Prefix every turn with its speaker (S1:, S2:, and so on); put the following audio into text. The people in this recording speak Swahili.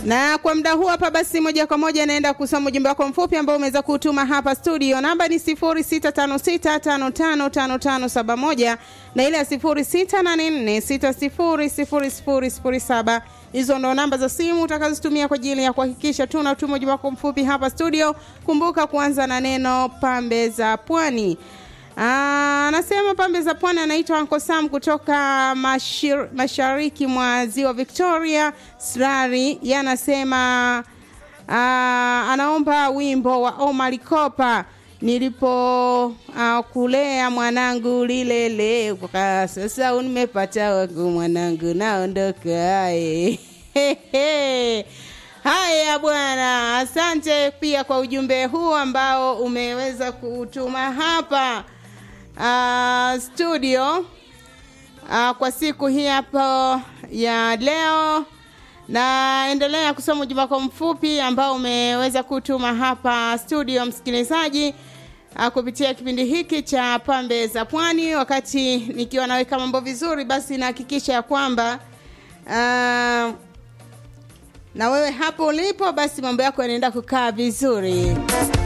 S1: na kwa muda huu hapa basi moja kwa moja naenda kusoma ujumbe wako mfupi ambao umeweza kutuma hapa studio namba ni 0656555571 na ile ya 0684600007 hizo ndo namba za simu utakazotumia kwa ajili ya kuhakikisha tunatuma ujumbe wako mfupi hapa studio kumbuka kuanza na neno pambe za pwani anasema pambe za pwani anaitwa Uncle Sam kutoka mashir, mashariki mwa ziwa Victoria Srari. Yeye anasema anaomba wimbo wa Omar Kopa nilipo uh, kulea mwanangu lilele kwa sasa nimepata wangu mwanangu naondoka Haya bwana, asante pia kwa ujumbe huu ambao umeweza kutuma hapa uh, studio uh, kwa siku hii hapo ya leo naendelea kusoma ujumbe wako mfupi ambao umeweza kutuma hapa studio msikilizaji uh, kupitia kipindi hiki cha pambe za pwani wakati nikiwa naweka mambo vizuri basi nahakikisha ya kwamba uh, na wewe hapo ulipo basi mambo yako yanaenda kukaa vizuri